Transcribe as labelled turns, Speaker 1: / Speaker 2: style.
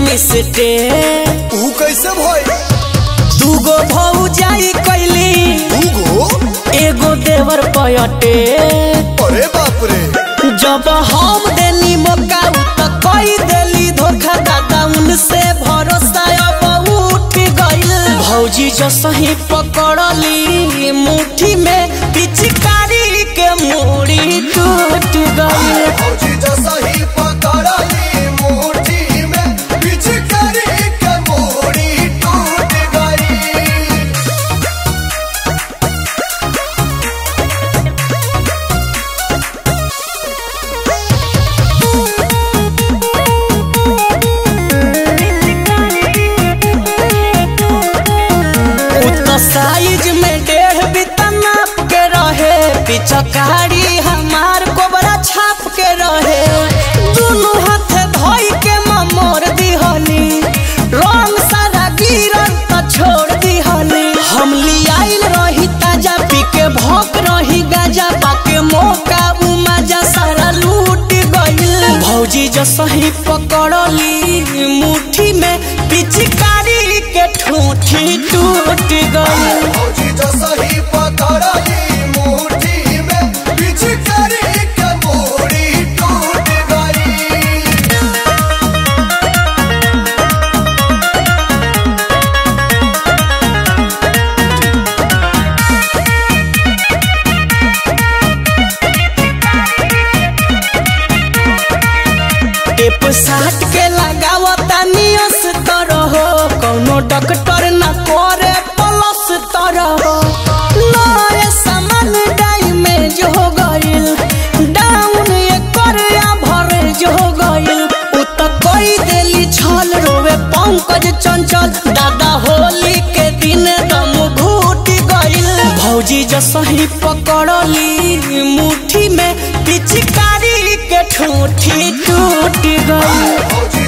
Speaker 1: मिसटे
Speaker 2: ऊ कैसे भई
Speaker 1: दूगो भौजाई कैली
Speaker 2: दूगो
Speaker 1: एगो देवर पयटे
Speaker 2: अरे बाप रे
Speaker 1: जब हम देनी मौका उ त कई देली धोखा दादा उनसे भरोसा अब उठ गइल भौजी जो सही पकड़ली मुट्ठी में पिचकारी के मूड़ी टूट गइल
Speaker 2: फौजी जो सही पकड़ली मुट्ठी में पिचकारी के मोड़ी टूट गई
Speaker 1: उतना साइज में डेढ़ बिता नाप के रहे पिचकारी हमार कोबरा छाप के रहे दोनों हाथ धोई के ममोर दिहनी रंग सारा गिरल त छोड़ दिहनी हम लियाइल रही ताजा पी के भोक रही गाजा पाके मौका उ मजा सारा लूट गइल भौजी जो सही पकड़ली मुट्ठी में पिचकारी के ठूठी टूट गइल
Speaker 2: फौजी जो सही पकड़ली मुट्ठी में पिचकारी के मोड़ी टूट गई
Speaker 1: टेप साट के लगावता नियस तरह कौनो डॉक्टर न करे प्लस तरह नए सामान डैमेज हो गइल डाउन एकर एवरेज हो गइल उ त कई देली छल रोवे पंकज चंचल दादा होली के दिन दम घूट गइल भौजी जो सही पकड़ली मुट्ठी में पिचकारी के ठूठी टूट गई
Speaker 2: फौजी